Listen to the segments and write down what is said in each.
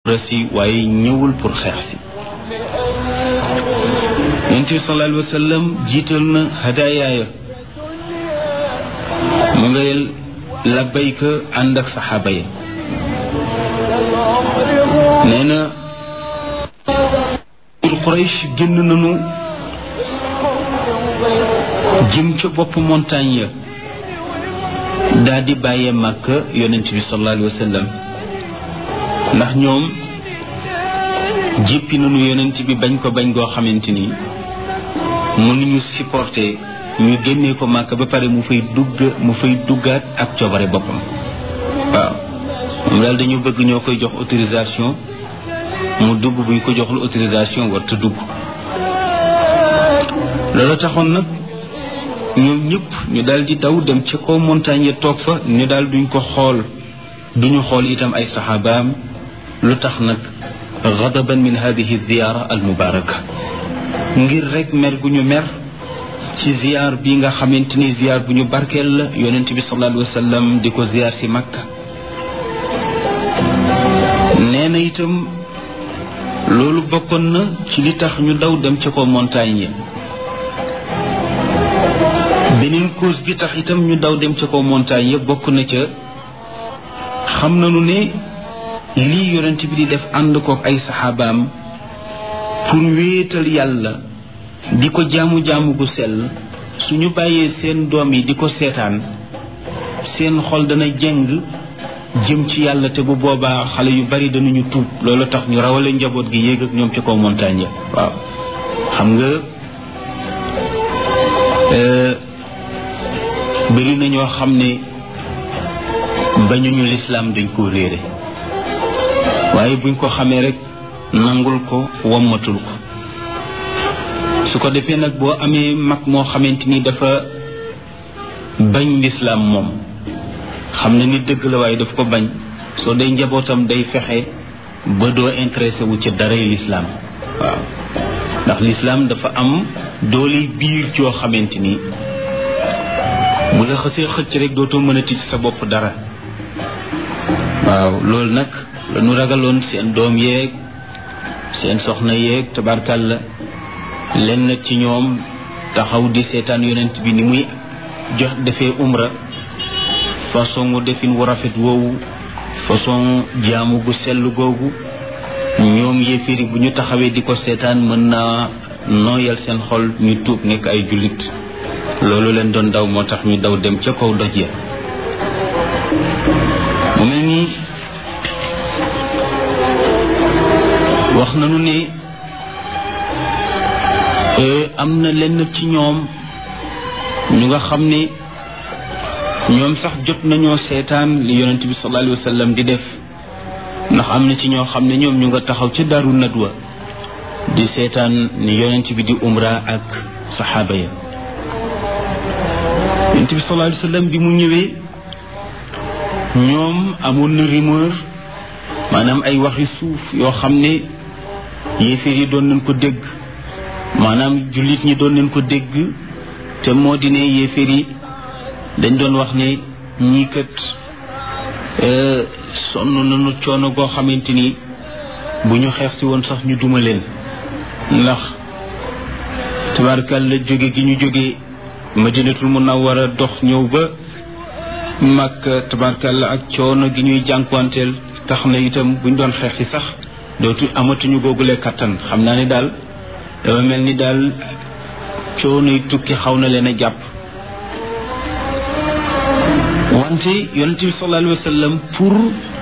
si waaye ñëwul pour xeex si yonent bi sallallahu alayhi wa sallam jiital na hadayaaya mu ngay labbayka ànd ak saxaaba yi nee na Quraysh génn nañu jëm ca bopp montagne ya daal di bàyyee Makka yonent bi sallallahu alayhi wa sallam ndax ñoom jéppi nañu yonent bi bañ ko bañ goo xamante ni mënuñu supporter ñu génnee ko Makka ba pare mu fay dugg mu fay duggaat ak coobare boppam waaw moom daal dañu bëgg ñoo koy jox autorisation mu dugg buñ ko joxul autorisation warta dugg loolu taxoon nag ñoom ñëpp ñu daal di daw dem ca kaw montagne ya toog fa ñu daal duñ ko xool duñu xool itam ay saxaabaam lu tax nag gadaban min hadihi ziyaara al mubaraka ngir rek mer gu ñu mer ci ziyaar bi nga xamante ni ziyaar bu ñu barkeel la yonent bi sallallahu alayhi wa sallam di ko ziyaar si makka nee na itam loolu bokkoon na ci li tax ñu daw dem ca kaw montagne ya beneen cause bi tax itam ñu daw dem ca kaw montagne yëpp bokk na ca xam nañu ne lii yonent bi di def ànd kook ay saxaabaam pour wéetal yàlla di ko jaamu-jaamu gu sell suñu bàyyee seen doom yi di ko seetaan seen xol dana jeng jëm ci yàlla te bu boobaa xale yu bari danañu tuub loolu tax ñu rawale njaboot gi yéeg ak ñoom ca kaw montagne ya waaw xam nga bëri na ñoo xam ne bañuñu lislaam dañ koo réere waaye buñ ko xamee rek nangul ko wommatul ko su ko defee nag boo amee mag moo xamante ni dafa bañ lislaam moom xam na ni dëgg la waaye daf ko bañ soo day njabootam day fexe ba doo intéressé wu ci daray lislaam waaw ndax lislaam dafa am doole biir joo xamante ni bu la xësee xëcc rek dootoo mën a ticc sa bopp dara waaw loolu nag la ñu ragaloon seen doom yeeg seen soxna yeeg tabarkàlla lenn ci ñoom taxaw di seetaan yonent bi ni muy jox defee umra façon mu defin wu rafet woowu façon jaamu gu sell googu ñoom yéefiri bu ñu taxawee di ko seetaan mën naa nooyal seen xol ñu tuub nekk ay jullit loolu leen doon daw moo tax ñu daw dem ca kaw doj ya mu mel ni wax nañu ne am na lenn ci ñoom ñu nga xam ne ñoom sax jot nañoo seetaan li yonent bi sallallahu alayhi wa sallam di def ndax am na ci ñoo xam ne ñoom ñu nga taxaw ca daru nadwa di seetaan ni yonent bi di umra ak saxaaba ya yonent bi sallallahu alayhi wa sallam bi mu ñëwee ñoom amoon na rumeur maanaam ay waxi suuf yoo xam ne yéeféer yi doon nañ ko dégg maanaam jullit ñi doon nañ ko dégg te moo di ne yéeféer yi dañ doon wax ne ñii kat sonn nañu coono goo xamante ni bu ñu xeex si woon sax ñu duma leen ndax tabarkal la jóge gi ñu jóge madinatul munawwara dox ñëw ba màkk tabarkal la ak coono gi ñuy jànkuwanteel tax na itam buñ doon xeex si sax dootu amatuñu googule kattan xam naa ne daal dafa mel ni daal coono yi tukki xaw na leen a jàpp wante yonente bi sallallahu alayhi wa sallam pour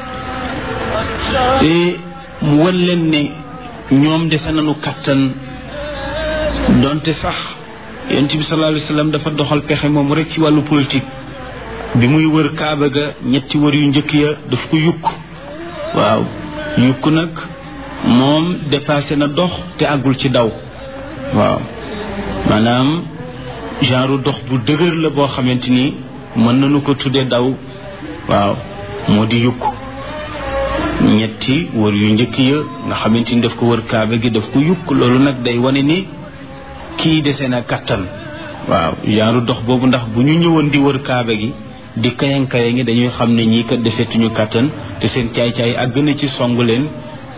mu wan leen ne ñoom dese nañu kattan donte sax yonente bi sallallahu alayhi wa sallam dafa doxal pexe moom rek ci wàllu politique bi muy wër kaaba ga ñetti wër yu njëkk ya daf ko yukk waaw yukk nag moom dépassé na dox te àggul ci daw waaw maanaam genre dox bu dëgër la boo xamante ni mën nañu ko tuddee daw waaw moo di yukk ñetti wër yu njëkk ya nga xamante ni daf ko wër kaaba gi daf ko yukk loolu nag day wane ni kii dese na kattan waaw genre dox boobu ndax bu ñu ñëwoon di wër kaaba gi di kayan kayan ngi dañuy xam ne ñii kat desetuñu kattan te seen caay-caay àgg na ci songu leen